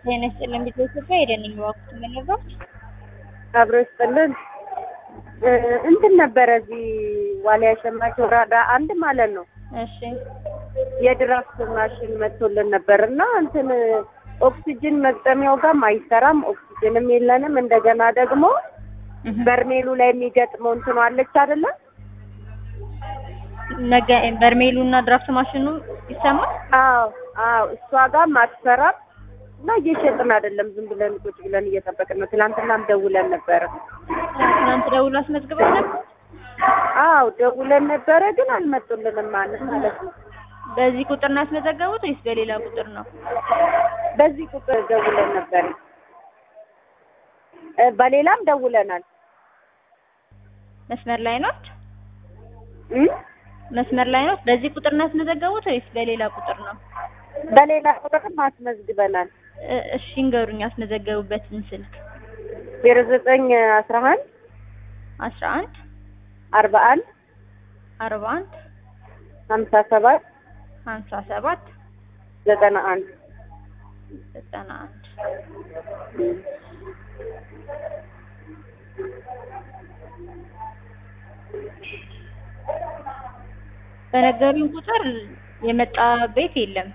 ጤና ይስጥልን ቤተ ኢትዮጵያ ሄደን እባክዎት የምንረዳው አብሮ ይስጥልን እ እንትን ነበረ እዚህ ዋሊያ ሸማች ወራዳ አንድ ማለት ነው እሺ የድራፍት ማሽን መጥቶልን ነበር እና እንትን ኦክሲጅን መግጠሚያው ጋርም አይሰራም፣ ኦክሲጅንም የለንም። እንደገና ደግሞ በርሜሉ ላይ የሚገጥመው እንትኑ አለች አይደለም? ነገ በርሜሉ እና ድራፍት ማሽኑ ይሰማል። አዎ አዎ፣ እሷ ጋርም አትሰራም እና እየሸጥን አይደለም፣ ዝም ብለን ቁጭ ብለን እየጠበቅን ነው። ትናንትናም ደውለን ነበረ። ትናንት ደውሎ አስመዝግበው ነበር። አዎ ደውለን ነበረ፣ ግን አልመጡልንም ማለት ማለት ነው። በዚህ ቁጥር ነው ያስመዘገቡት ወይስ በሌላ ቁጥር ነው? በዚህ ቁጥር ደውለን ነበር፣ እ በሌላም ደውለናል። መስመር ላይ ነው እ መስመር ላይ ነው። በዚህ ቁጥር ነው ያስመዘገቡት ወይስ በሌላ ቁጥር ነው? በሌላ ቁጥርም አስመዝግበናል። እ እሺ ንገሩኝ ያስመዘገቡበትን ስልክ። ዜሮ ዘጠኝ አስራ አንድ አስራ አንድ አርባ አንድ አርባ አንድ ሀምሳ ሰባት ሀምሳ ሰባት ዘጠና አንድ ዘጠና አንድ በነገሩኝ ቁጥር የመጣ ቤት የለም።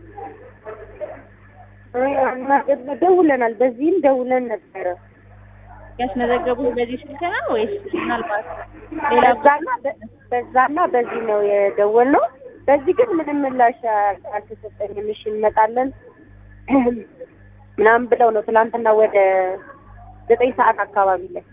ደውለናል። በዚህም ደውለን ነበረ። ያስመዘገቡት በዚህ ስልክ ነው ወይስ ምናልባት ሌላ በዛና በዛና በዚህ ነው የደወልነው። በዚህ ግን ምንም ምላሽ አልተሰጠኝም። እሺ እንመጣለን ምናምን ብለው ነው ትናንትና ወደ ዘጠኝ ሰዓት አካባቢ ላይ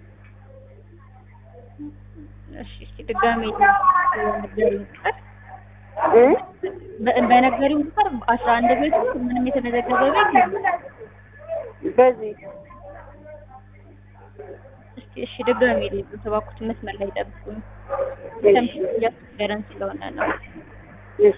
እሺ እስኪ ድጋሜ በነገሩኝ ቁጥር እ በ- በነገሩኝ ቁጥር አስራ አንድ ቤት ውስጥ ምንም የተመዘገበ ቤት የለም። በዚህ እስኪ እሺ ድጋሜ ልዩ ተባኩት መስመር ላይ ጠብቁኝ። እሺ ትንሽ እያስቸገረን ስለሆነ ነው። እሺ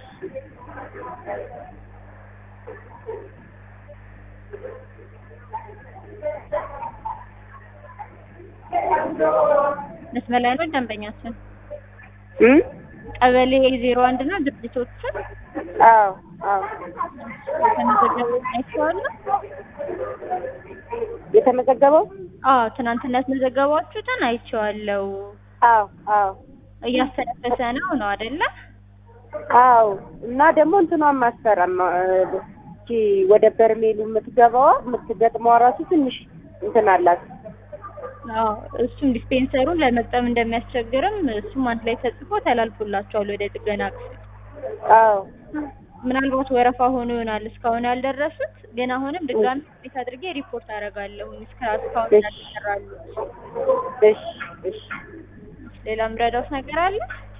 መስመር ላይ ነው ደንበኛችን እ ቀበሌ ዜሮ አንድ ነው ድርጅቶችን አዎ አዎ የተመዘገቡ አይቼዋለሁ። የተመዘገበው አዎ ትናንትና ያስመዘገባችሁትን አይቼዋለሁ። አዎ አዎ እያስተነፈሰ ነው ነው አይደለ? አዎ እና ደግሞ እንትኗን ማሰራም እቺ ወደ በርሜሉ የምትገባዋ የምትገጥመዋ ራሱ ትንሽ እንትን አላት። አዎ እሱም ዲስፔንሰሩን ለመግጠም እንደሚያስቸግርም እሱም አንድ ላይ ተጽፎ ተላልፎላቸዋል ወደ ጥገና ክፍል። አዎ ምናልባት ወረፋ ሆኖ ይሆናል እስካሁን ያልደረሱት፣ ግን አሁንም ድጋሚ ቤት አድርጌ ሪፖርት አደርጋለሁ እስከ እስካሁን እሺ። ያልተሰራሉ። እሺ እሺ ሌላ ምረዳውት ነገር አለ?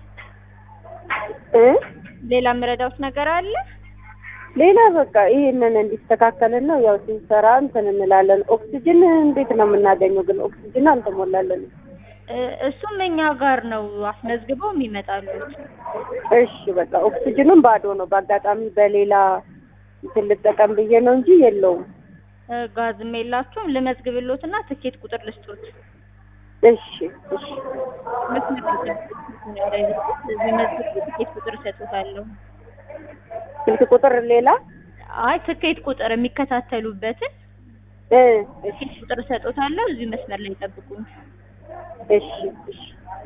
እ ሌላ ምረዳውት ነገር አለ? ሌላ በቃ ይሄንን እንዲስተካከልና ያው ሲሰራ እንትን እንላለን። ኦክሲጅን እንዴት ነው የምናገኘው? ግን ኦክሲጅን አልተሞላለን። እ እሱም እኛ ጋር ነው አስመዝግበው የሚመጣሉት። እሺ በቃ ኦክሲጅኑም ባዶ ነው። በአጋጣሚ በሌላ እንትን ልጠቀም ብዬ ነው እንጂ የለውም። እ ጋዝም የላችሁም። ልመዝግብሎትና ትኬት ቁጥር ልስጦት። እሺ እሺ መስመር እዚህ መዝግብ ትኬት ቁጥር እሰጥዎታለሁ። ስልክ ቁጥር ሌላ አይ ትኬት ቁጥር የሚከታተሉበትን እ እሺ ትኬት ቁጥር እሰጥዎታለሁ። እዚህ መስመር ላይ ጠብቁኝ። እሺ እሺ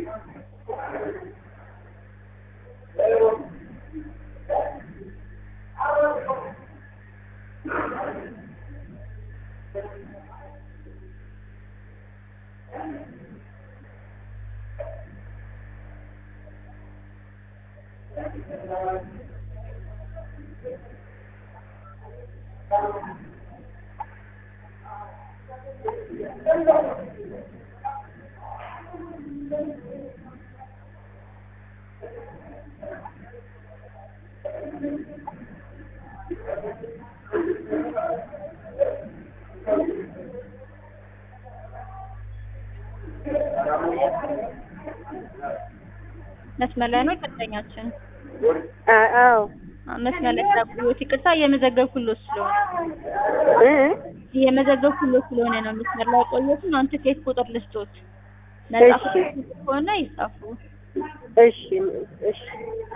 መስመር ላይ ነው ደንበኛችን። አ- አዎ መስመር ላይ ጠብቁት። ይቅርታ እየመዘገብኩሎት ስለሆነ እ እየመዘገብኩሎት ስለሆነ ነው መስመር ላይ ቆየሁት። አሁን ትኬት ቁጥር ልስጦት። መጻፍ እሺ። ከሆነ ይጻፉ። እሺ እሺ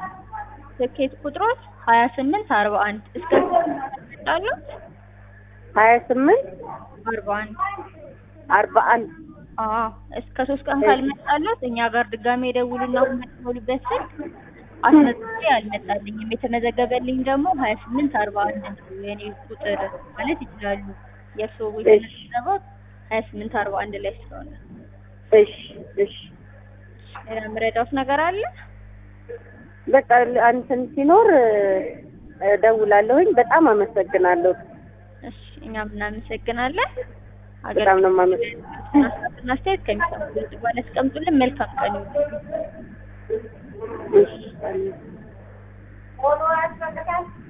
ትኬት ቁጥሮች ሀያ ስምንት አርባ አንድ እስከ ይመጣሉ። ሀያ ስምንት አርባ አንድ አርባ አንድ አዎ እስከ ሶስት ቀን ካልመጣለት እኛ ጋር ድጋሜ የደውሉና የምትሞሉበት ስልክ አስመዝግቤ አልመጣልኝም የተመዘገበልኝ ደግሞ ሀያ ስምንት አርባ አንድ ነው የኔ ቁጥር ማለት ይችላሉ የእርስዎ የተመዘገበው ሀያ ስምንት አርባ አንድ ላይ ስለሆነ እሺ እሺ ሌላ የምረዳውት ነገር አለ በቃ እንትን ሲኖር እደውላለሁኝ። በጣም አመሰግናለሁ። እሺ እኛም እናመሰግናለን በጣም ነው የማመሰግነው። አገልግሎትና አስተያየት ከሚሰሙ ድምጽ በኋላ ያስቀምጡልን መልካም ቀን ይሁን እሺ